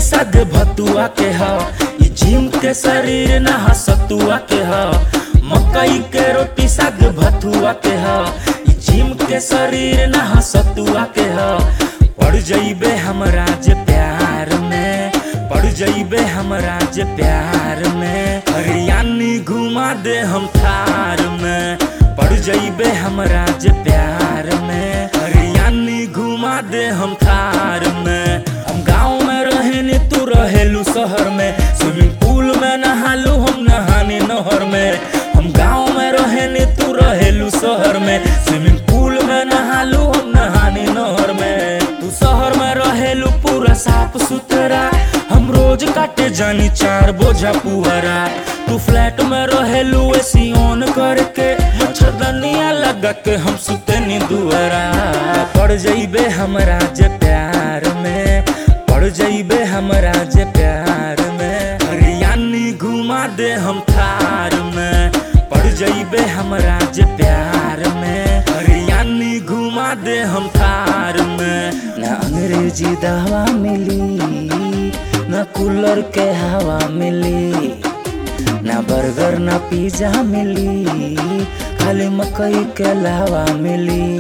सादे भतुआ के ह ई जिम के शरीर ना हसतुआ के ह मकई के रोटी साग भतुआ के ह ई जिम के शरीर ना हसतुआ के ह पड़ जइबे हमरा जे प्यार में पड़ जइबे हमरा जे प्यार में हरियाणी घुमा दे हम थार में पड़ जइबे हमरा जे प्यार में हरियाणी घुमा दे हम थार में हम गाँव में रहेनी तू रहेलू शहर में स्विमिंग पूल में नहालू हम नहानी नहर में हम गाँव में रहेनी तू रहेलू शहर में स्विमिंग पूल में नहालू हम नहानी नहर में तू शहर में रहेलू पूरा साफ सुथरा हम रोज काटे जानी चार बोझा पुअरा तू फ्लैट में रहेलू एसी ऑन करके मच्छरदनिया लगा के हम सुतनी दुआरा पड़ जइबे हमरा जे प्यार में पड़ जइबे हमरा जे प्यार में हरियाणी घुमा दे हम थार में पड़ जइबे हमरा जे प्यार में हरियाणी घुमा दे हम थार में ना अंग्रेजी दवा मिली ना कूलर के हवा मिली ना बर्गर ना पिज्जा मिली खाली मकई के लावा मिली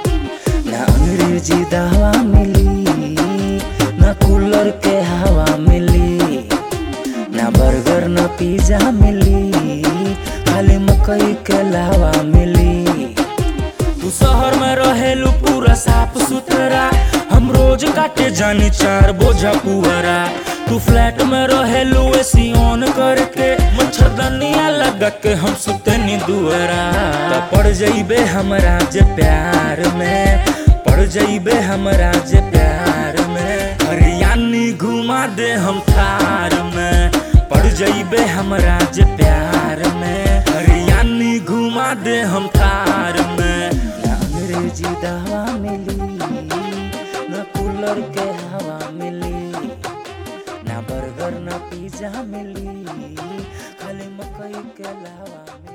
ना अंग्रेजी दवा मिली ना कूलर के हवा मिली ना बर्गर ना पिज्जा मिली खाली मकई के लावा मिली तू शहर में रहेलू पूरा साफ सुथरा हम रोज काटे जानी चार बोझा पुअरा तू फ्लैट में रहेलू एसी ऑन करके मच्छरदनिया लगा के हम सुतनी दुआरा त पड़ जइबे हमरा जे प्यार में पड़ जइबे हमरा जे प्यार में हरियाणी घुमा दे हम थार में पड़ जइबे हमरा जे प्यार में हरियाणी घुमा दे हम थार में ना अंग्रेजी दवा मिली ना कूलर के हवा मिली ना बर्गर ना पिज्जा मिली खाली मकई के लावा मिली